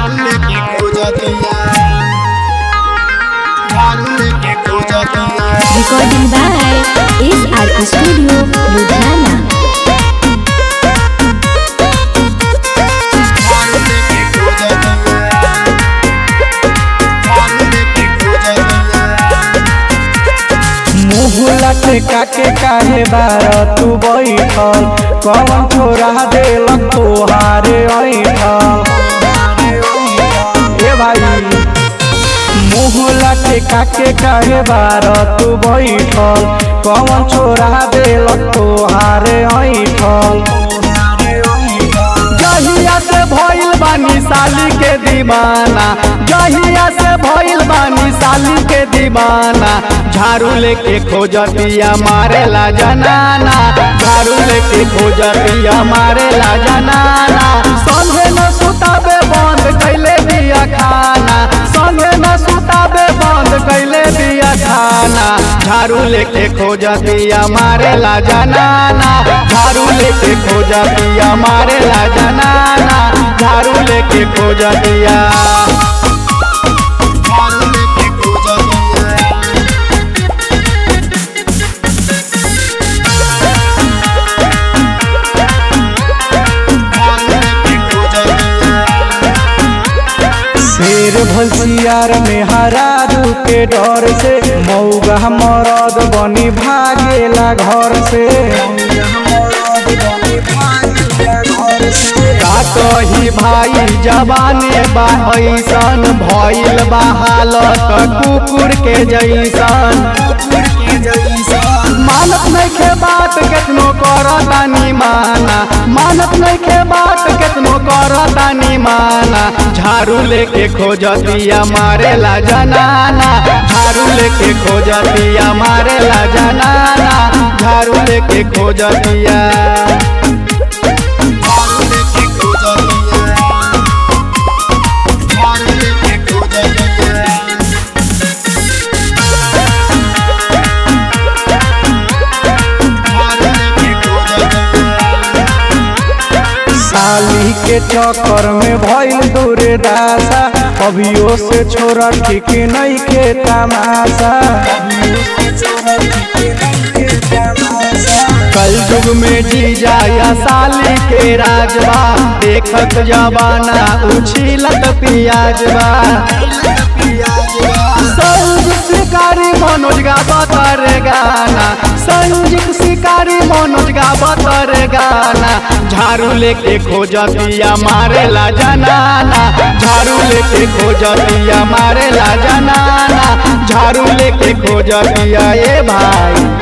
झाड़ू लेके खोजतिया झाड़ू लेके खोजतिया Recording by SR Studio, Ludhiana. झाड़ू लेके खोजतिया झाड़ू लेके खोजतिया मुँह लटका के काहे बार तू बैठल कौन छोरा देलक तोहारे ऐठल ए भाई मुँह लटका के काहे बार तू बैठल कौन छोरा देलक तोहारे ऐठल जहिया से भइल बानी साली के दीवाना जहिया से भइल बानी साली के दीवाना झाड़ू लेके खोजतिया मारेला जनाना झाड़ू लेके खोजतिया मारेला जनाना संगे न सुताबे बंद कैले दिया खाना संगे न सुताबे बंद कैले दिया खाना झाड़ू लेके खोजतिया मारेला जनाना झाड़ू लेके खोजतिया मारेला जनाना झाड़ू लेके खोजतिया झाड़ू लेके खोजतिया झाड़ू लेके खोजतिया शेर भसियार में हरारू के डर से मौगा मरद बनी भागेला घर से का कही भाई जवाने बा ऐसन भइल बा हालत कुकुर के जैसन मानत नइखे बात केतनो करतानी माना मानत नइखे बात केतनो करतानी माना झाड़ू लेके खोजतिया मारेला जनाना झाड़ू लेके खोजतिया मारेला जनाना झाड़ू लेके खोजतिया झाड़ू लेके खोजतिया झाड़ू लेके खोजतिया झाड़ू लेके खोजतिया साली के चक्कर में भइल दूरे दासा अभियो से छोरा ठीक नहीं के तमाशा कल युग में जी जाया साली के राजवा देखत जवाना उछिलत पियाजवा संजीत शिकारी मनोज गा बतर गाना संजीत शिकारी मनोज गा बतर गाना झाड़ू लेके खोजतिया मारेला जनाना झाड़ू लेके खोजतिया मारेला जनाना झाड़ू लेके खोजतिया ए भाई